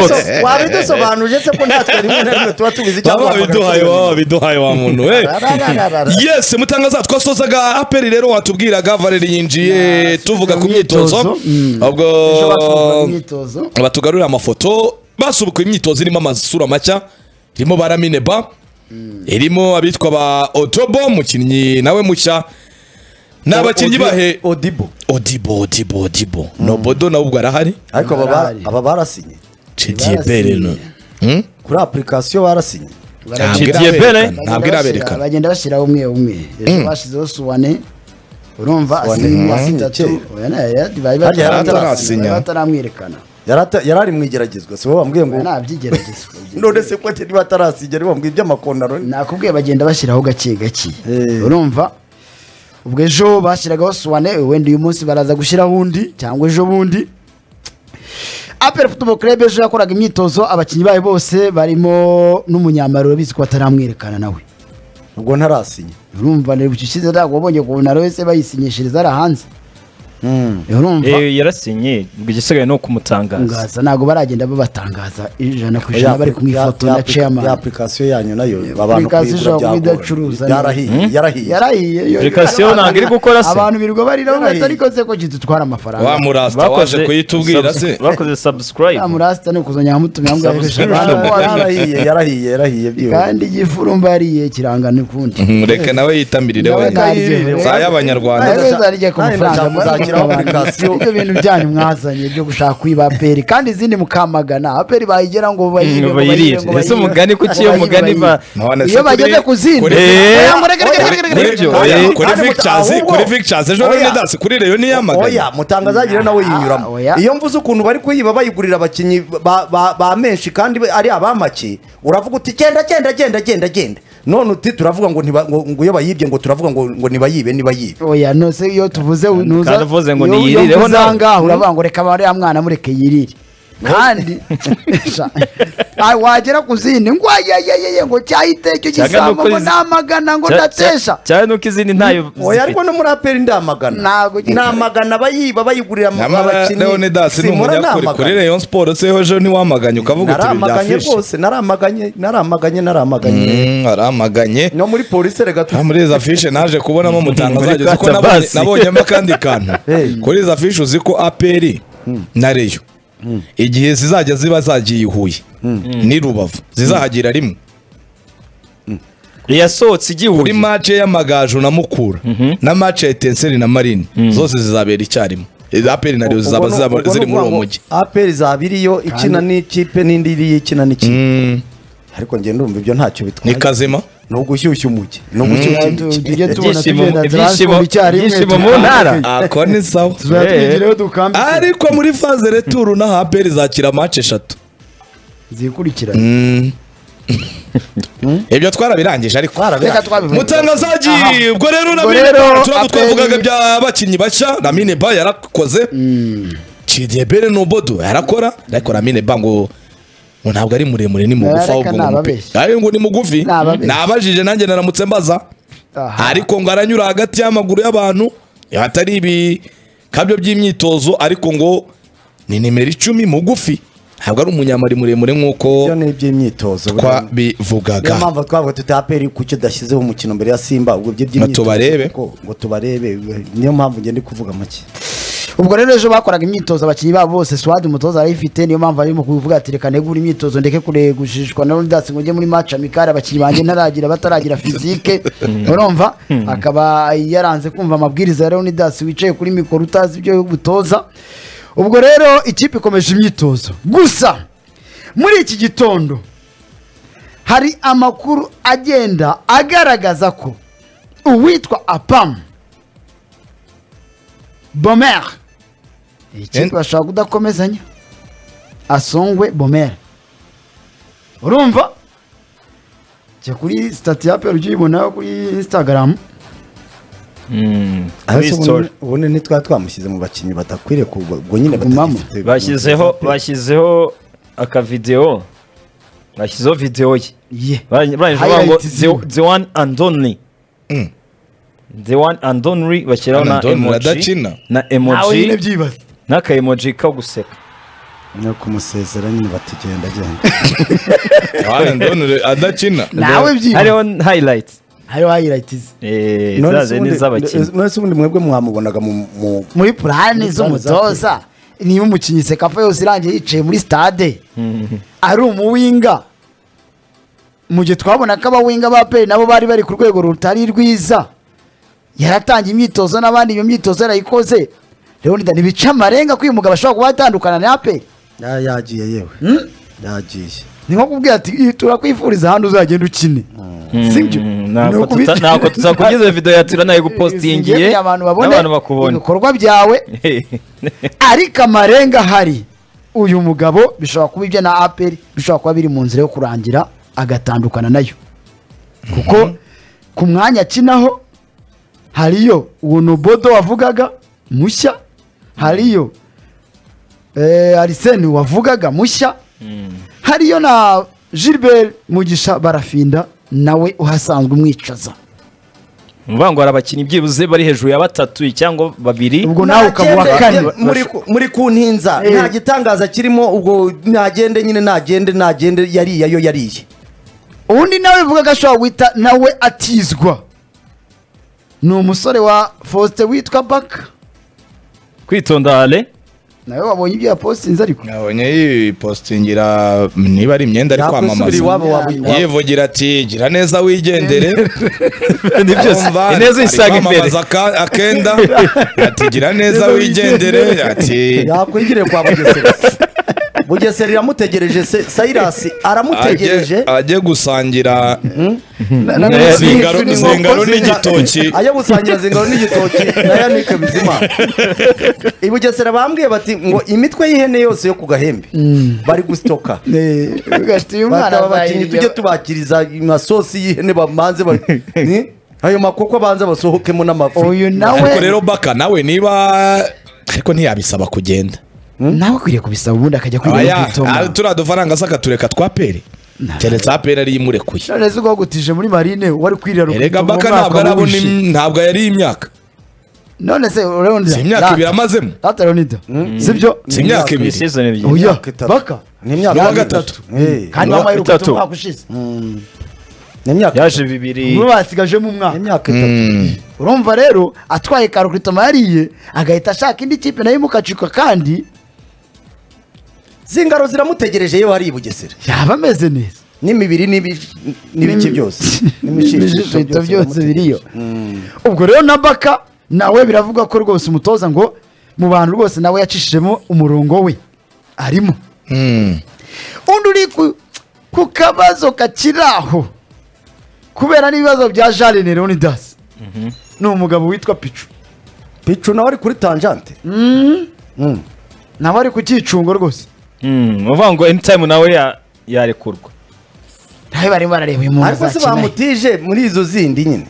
so- waba udusobanurire se ko natwe rimwe na rimwe tuba tubizi cyangwa baba biduhaye tubimenye. waba biduhaye wa muntu we Rarararara. yesi mutangaza twasozaga aperi rero watubwiraga valeri yinjiye tuvuga ku myitozo Mm. ubwo Ejo basubikwa ku myitozo. batugarurira amafoto basubukuye imyitozo irimo amasura macya irimo ba ramineba irimo abitwa ba otobo umukinnyi nawe mushya ni abakinnyi Odi- bahe Odibo odibo odibo odibo nobodo nawe ubwo arahari ariko aba ba- Barahari. aba barasinye cidiye bere no Hmm? kuri application barasinye ntabwo Bagenda iraberekana bashyira- ntabwo iraberekana bagenda bashyiraho umwe umwe ejo bashyizeho suwane urumva asinya imyaka Suwane, itatu kera. oya, na- ya- bari Hari bari- hari atarasinya. bari bataramwerekana Yarata- yarari mu igeragezwa si wowe wambwiye ngo Oya, ntabyigerageza none se ko ati niba atarasinya niba wambwiye iby'amakondaro nakubwiye bagenda bashyiraho gake gake Eh. urumva ubwo ejo bashyiragaho suwane wenda uyu munsi baraza gushyiraho undi cyangwa ejo bundi apel football club ejo yakoraga imyitozo abakinnyi bayo bose barimo n'umunyamari urabizi ko bataramwerekana nawe ubwo ntarasinya urumva ni bucicize ntabwo wabonye kubona wese bayisinyishiriza ari hanze urumva Eh, yarasinye ngo igisigaye ni ukumutangaza ngaza ntabwo baragenda babatangaza ijana ku ijana bari kumwifotora na chairman application yanyu nayo abantu application kuyigura ishobora byagorana. kubidacuruza neza. yarahiye yarahiye yarahiye yo- Application abantu- ntabwo iri gukora se. abantu birirwa barira Yarahiye. ngo ariko se ko kidutwara amafaranga wa murasta waje kuyitubwira se bakoze subscribe Ya murasta ni ukuzongera mutumira ngo Subscribe. yarahiye yarahiye yarahiye byihuse kandi igifu urumva yariye kiranga n'ukundi Mhm, reka nawe yitamirire Nawe wenda naryiriwe. za y'abanyarwanda Nawe zarya ku Nawe mafaranga ndashaka kuzakiraho application. ibyo bintu byanyu mwazanye byo gushaka kwiba aperi kandi izindi mukamagana aperi bayigera ngo bayire ngo bayire, bayirire ngo ese bayire. umugani kuki iyo Bayire, umugani bayire. ba None se iyo kuri- bageze ku zindi kuri- Eh, Oya, ngo rega, rega, rega, rega, rega. Nibyo. Oya, Eh, kuri kandi Victors, ahubwo- kuri Victors, ejo Oya. Leonidas, kuri Rayon yiyamaganye. oya mutangazagire nawe yinyuramo Oya. iyo mvuze ukuntu bari kuyiba bayigurira abakinnyi ba- ba ba menshi kandi ari abamake uravuga uti genda genda genda genda genda none uti turavuga ngo ntiba- ngo ngo iyo bayibye ngo turavuga ngo ngo ntibayibe nibayibe oya nose iyo tuvuze nuza kandi uvuze ngo iyo- iyo niyirireho mvuze nawe. ahangaha uravuga ngo reka bare ya mwana mureke yirire kandi sha, ah, wagera ku zindi ngo ayayayeye ngo cyahite icyo Cyangwa gisamo nuko ngo izi- namagana ngo Cya- ndatesha cya- cyane nuko izindi ntayo oya ariko no muri aperi ndamagana Ntabwo- namagana abayiba bayigurira ama- Nyamara Leonidas ni Simura umunyakuri namagana. kuri Rayon Sports seho ejo ntiwamaganye ukavuga uti naramaganye byafishe. rwose naramaganye naramaganye naramaganye Mm, aramaganye. no muri polisi rega tu- Ah, muri izo afishe naje kubonamo mutangazaje Muri uko nabonye Katabasi. nabonyemo akandi kantu. Hey. Kuri izo afishe uzi ko APR na Rayon igihe zizajya ziba zagiye i Huye n'i Rubavu zizahagira rimwe yasohotse igihuye kuri mace y'amagaju na mukura na mace ya etenseri na marine zose zizabera icyarimwe iza aperi na rero zizaba Ubwo ni- zizaba- ubwo ni ziri muri ukuvuga uwo ngo mujyi aperi zaba iriyo ikina n'ikipe n'indi iriyo ikina n'ikipe ariko njye ndumva ibyo ntacyo ni bitwaye kazima ni ugushyushya umujyi ni ugushyushya umujyi tujye tubona Ibyishimo- tugenda ibyishimo- transform icyarimwe ibyishimo mu tukambike. ntara. ako ni sawa tuzajya Eh. twigireho dukambike ariko muri faze returu n'aha aperi zakira mace eshatu zikurikirana ibyo twarabirangije ariko reka twabivuge mutangazaji Aha. ubwo rero Ubwo namine rero Aperi- turabwo twavugaga by'abakinnyi bashya namine ba yarakoze cidebere n'ubodo yarakora ariko ramine ba ngo ngo ntabwo ari muremure ni mugufi Ariko ahubwo ngo ni mupe. nababeshya. Ariko ngo ni mugufi Nababeshya. nabajije nanjye naramutse mbaza Aha. ariko ngo aranyura hagati y'amaguru y'abantu atari ibikabyo by'imyitozo ariko ngo ni nimero icumi mugufi ntabwo ari umunyamari muremure ibyo nk'uko ni iby'imyitozo buriya. niyo twabivugaga mpamvu twavuga tuti aperi kuki udashyizeho umukino mbere ya simba ubwo by'iby'imyitozo tubarebe. kuko- ngo tubarebe niyo mpamvu njye ndi kuvuga make ubwo rero ejo bakoraga imyitozo abakinnyi babo bose swadi umutoza arayifite niyo mpamvu arimo kubivuga ati reka negure imyitozo ndeke kuregushishwa na Leonidas ngo njye muri match amikari abakinnyi banjye ntaragira bataragira fizike urumva akaba yaranze kumva amabwiriza ya Leonidas wicaye kuri mikoro utazi ibyo gutoza ubwo rero ikipe ikomeje imyitozo gusa muri iki gitondo hari amakuru agenda agaragaza ko uwitwa apamu bomere iyi kipe bashobora kudakomezanya asongwe bomere urumva jya kuri sitati ya peru ujye uyibonaho kuri instagram Mm, Ariko kuri ubundi- story. ubundi ntitwa twamushyize mu bakinnyi badakwiriye kuba ubwo nyine Gumamo. batagifite- bashyizeho bashyizeho akavidewo bashyizeho videwo ye ye Barang- barangije bavuga ngo Highlight ziwe. the- the one and only the one and only bashyiraho One na and only, emoji radakina. na nawe nyine emoji byibaze n'aka emoji ko guseka no kumusezera nyine batugenda genda Ah, ndonore adakina nawe hariho byibura hayirayiti hariho hayirayitizi None se zaze ubundi- n'iz'abakinnyi none se ubundi mwebwe mwamubonaga mu- mu muri purani z'umutoza niba umukinnyi sekafa yose irangiye yicaye muri stade ari umuwinga mu gihe twabona ko abawinga ba peri nabo bari bari ku rwego rutari rwiza yaratangiye imyitozo n'abandi iyo myitozo yarayikoze leonidas ntibica amarenga ko uyu mugabo ashobora kuba yatandukana na peri Ya- yagiye yewe yagiye ni nko kubwira ati "Ih, turakwifuriza ahandi uzagenda ukine sibyo Ni ntabwo ukubita- tuta- ntabwo tuzakugize video ya tura nayo gupostingiye kugira ngo abantu babone n'abantu bakubona ibikorwa byawe ariko amarenga ahari uyu mugabo bishobora kuba ibyo na aperi bishobora kuba biri mu nzira yo kurangira agatandukana nayo kuko ku mwanya akinaho hariyo uwo nobodo wavugaga mushya hariyo eh, ariseni wavugaga mushya hariyo na gilbert mugisha barafinda nawe uhasanzwe umwicaza mvuga ngo hari abakinnyi byibuze bari hejuru ya batatu cyangwa babiri ubwo nawe ukaba uwa kane Nagende- muri ku- muri ku ntinza Eh. nta gitangaza kirimo ubwo nagende nyine nagende nagende yariye yo yariye undi nawe bivuga ko ashobora guhita nawe atizwa ni umusore wa faustin witwa baka kwitonda ale nawe wabonye ibyo yapositinze ariko nabonye yipostingira niba ari imyenda ari Yakwisubira kwamamaza iwabo waba- waba- yivugira ati gira neza wigendere ni byose Umva, ineza isanga ari imbere kwamamaza aka- akenda ati gira neza wigendere ati yakwigire kwa bugesera bugesera iramutegereje se- sayirasi ajye aramutegereje ajye gusangira Na- na- Eh, zingaro- n'inkoko zingaro zinga- n'igitoki. ajya gusangira zingaro n'igitoki na yanike bizima i bugesera bambwiye bati ngo imitwe y'ihene yose yo ku gahembe bari gusitoka Eh, ugahita uyu mwana bataba abaye abakinnyi iryo- tujye tubakiriza amasosi y'ihene bamanze ba- Ni? ayo makoko abanze basohokemo n'amafi uyu ariko nawe rero baka nawe niba ariko ntiyabisaba kugenda nawe ukwiriye kubisaba ubundi akajya kwiga no Aya, ah, kwitoma turiya dufaranga zakatureka twa peri keretse aperi ariyo imurekuye none se ugutije muri marine wari kwirira erega rukitoma baka umwaka ntabwo arabona w'ubushize. im- ntabwo yari imyaka none se si imyaka ibiri leonidas amazemo rata leonidas sibyo si imyaka ni ibiri season ebyiri oya Imyaka itatu. baka ni imyaka Ni uwa gatatu. Eh, kandi Ni uwa mama gatatu. y'urukweto umwaka ushize ni imyaka yaje bibiri muri basigajemo umwaka ni imyaka itatu urumva rero atwaye karokritoma yariye agahita ashaka indi kipe nayo imukacika kandi zingaro ziramutegereje iyo hari i bugesera yaba ameze neza n'imibiri n'ibi- n'ibiki byose n'imishishito byose biramutegereje. biriyo ubwo rero na baka nawe biravugwa ko rwose umutoza ngo mu bantu rwose nawe yacishijemo umurongo we arimo Mm. undi uri ku- ku kabazo kakiri aho kubera n'ibibazo bya jarine leonidas ni umugabo witwa picu picu nawe ari kuri tanjante Mm. nawe ari ku cyicungo rwose Mm, uvuga ngo anytime nawe ya- yarekurwa nawe barimo barareba uyu muntu ariko se azakeneye. bamutije muri izo zindi nyine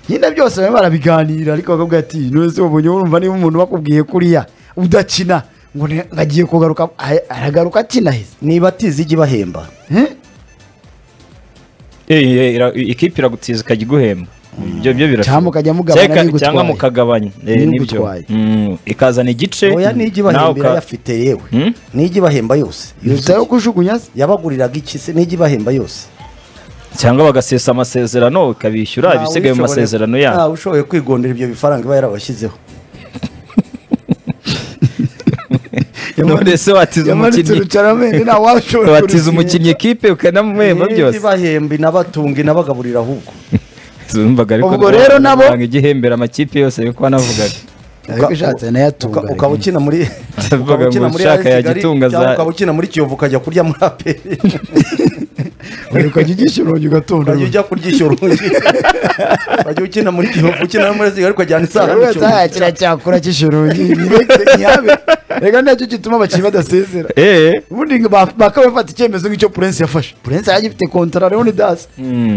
nyine byose barimo barabiganira ariko bakabwira ati nonese wabonye wumva niba umuntu bakubwiye kuriya udakina ngo ne- ngo agiye kugaruka a- aragaruka akina heza niba atize ijye ibahemba Eh, eh, ira- ikipe iragutiza ikajya iguhemba ibyo byo birashoboka. Cyangwa mukajya mugabana Cyangwa- n'igutwaye. cyangwa mukagabanya Eh, N'igutwaye. nibyo Mm, ikazana igice oya n'ijye nawe ibahemba uka- irayafite yewe Mm? n'ijye ibahemba yose yitaye yo kujugunya se yabaguriraga iki se n'ijye ibahemba yose cyangwa bagasesa amasezerano ukabishyura Ntawe ibisigaye mu ushoboye- masezerano yabo ntawe ushoboye kwigondera ibyo bifaranga iba yarabashyizeho none se watiza yamanitse umukinnyi urucaramende nta washobora watiza kurusinya. umukinnyi ekipe ukanamuhemba byose ibahemba inabatunga inabagaburira ahubwo Zumvaga ariko Ubwo rwanda rero nabo- banga igihembera amakipe yose yuko wanavugaga ariko ishatse nayo atunga Uka- ukaba ukina muri Avuga ngo ushaka yagitunga za- cyangwa ukaba ukina muri kiyovu ukajya kurya muri aperi ariko ukajya ugisha urugi ugatonda ukajya ujya kuryishyura undi ukajya ukina muri kiyovu ukina no muri sigali ukajyana isaha n'icyuma kirakira cyakura kisha urugi ntiyabe reka nacyo gituma abakinnyi badasezera eee ubundi ngo ba- bakaba bafata icyemezo nk'icyo purensi yafashe purensi yari agifite kontara leonidas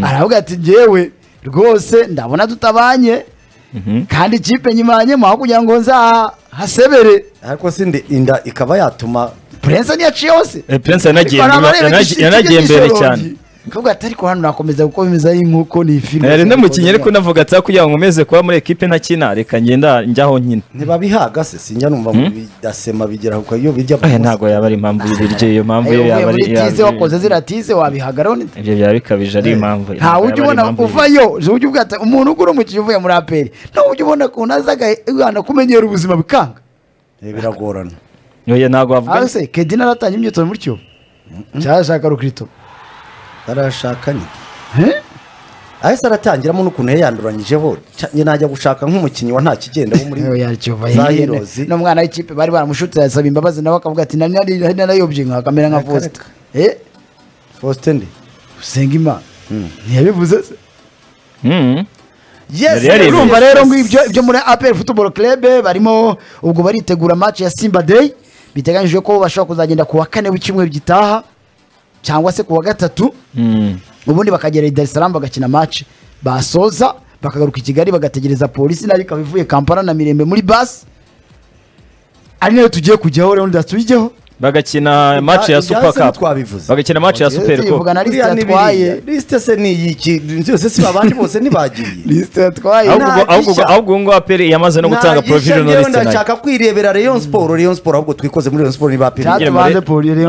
aravuga ati ngewe rwose ndabona tutabanye kandi ikipe nyimanyemo aho kugira ngo nzahasebere ariko si ndi inda ikaba yatuma purensi niyo aciye hose Eh, Prince yanagiye inyuma- yanagiye- yanagiye mbere cyane kavuga ati ariko hano nakomeza kuko bimeze ari nk'uko ni filime nari namukinnye ariko navuga ati kugira ngo nkomeze kuba muri ekipe ntakina reka ngenda njyaho nkina ntibabihaga se sinjya numva ngo bidasema bigera ku iyo bijya aya ntabwo yaba ari impamvu y'ibiryo iyo mpamvu yo yaba ari tize wakoze zira tize wabihagararaho ibyo byaba bikabije ari impamvu ntawe ujya ubona uvayo ujya ujya ubwata umuntu ugura umukinnyi uvuye muri aperi ntawe ujya ubona ukuntu aza agahana kumenyera ubuzima bikanga Eh, biragorana oya ntabwo wavuga hasi kedina aratangira imyitozo muri cyo cyashaka rukirito barashakanye Eh? ahise aratangiramo n'ukuntu yayanduranyijeho Ca- njye najya gushaka nk'umukinnyi wa nta kigenda wo muri Ewe yacyova za hirene. Heroes. n'umwana w'ikipe bari baramushutse yasaba imbabazi nawe akavuga ati nari nari- nari narayobye nka kamera nka Reka, Faustin." reka. Eh Faustin ndi usenga imana ntiyabivuze se Mhm. yes Yari yarebye. urumva urumva rero ngo ibyo ibyo muri APR Football Club barimo ubwo baritegura match ya Simba Day biteganyijwe ko bashobora kuzagenda ku wa kane w'icyumweru gitaha cyangwa se ku wa gatatu Mhm. ubundi bakagera i Dar es Salaam bagakina match basoza bakagaruka i Kigali bagategereza polisi nayo ikaba ivuye Kampala na Mirembe muri bus ari nayo tugiye kujyaho rero ndacu tujyeho bagakina match ya Ibya- super ibyahise cup twabivuze. bagakina match ya super cup tuvugana liste Buriya ni yatwaye biriya. lisite se ni iyiki inzu yose si babandi bose ntibagiye liste yatwaye ahubwo nta ahubwo gishya. ahubwo ubu ngubu aperi yamaze no gutanga Ntagisha, provisional njyewe list nayo ndashaka kwirebera Rayon Sport Rayon Sport ahubwo twikoze muri Rayon Sport niba apiri cyatubanze polisi